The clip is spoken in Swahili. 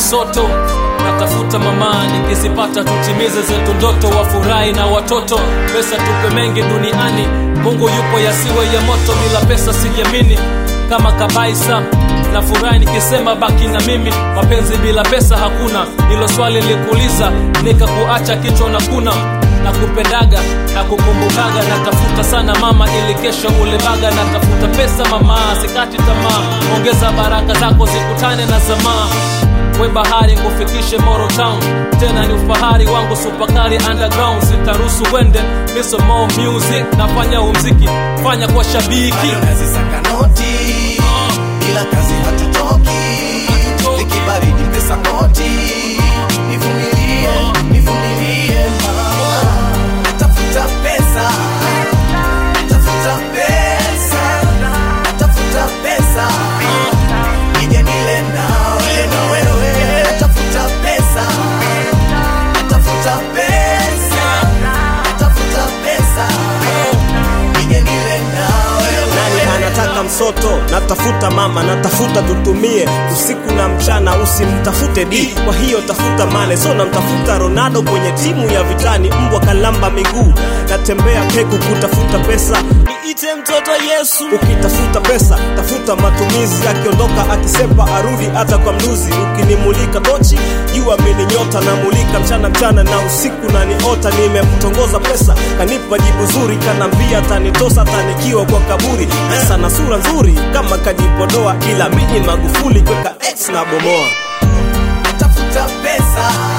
msoto natafuta mama nikizipata tutimize zetu ndoto wafurahi na watoto pesa tupe mengi duniani mungu yupo yasiwe ya moto bila pesa sijamini kama kabaisa na furahi nikisema baki na mimi mapenzi bila pesa hakuna hilo swali likuuliza nikakuacha kichwa na kuna na kupendaga na kukumbukaga natafuta sana mama ili kesho ulebaga natafuta pesa mama sikati tamaa ongeza baraka zako zikutane na zamaa we bahari kufikishe Moro Town tena ni ufahari wangu supakari underground sitaruhusu wende miso more music nafanya umziki fanya kwa shabiki nazisaka noti ila kazi hatutoki zikibaridi pesa noti nivumilie nivumilie mama natafuta pesa natafuta pesa natafuta pesa nije nile nawe na wewe natafuta pesa natafuta pesa natafuta pesa nije nile nawe nani anataka msoto natafuta mama natafuta tutumie usiku na mchana usimtafute d kwa hiyo tafuta mane so namtafuta ronaldo kwenye timu ya vitani mbwa kalamba miguu natembea peku kutafuta pesa niite mtoto yesu ukitafuta pesa tafuta matumizi akiondoka akisepa arudi hata kwa mluzi ukinimulika tochi jua mini nyota namulika mchana mchana na usiku naniota nimemtongoza pesa kanipa jibu zuri kanambia tanitosa tanikiwa kwa kaburi pesa na sura nzuri kama kajipodoa ila mini magufuli kweka x na bomoa natafuta pesa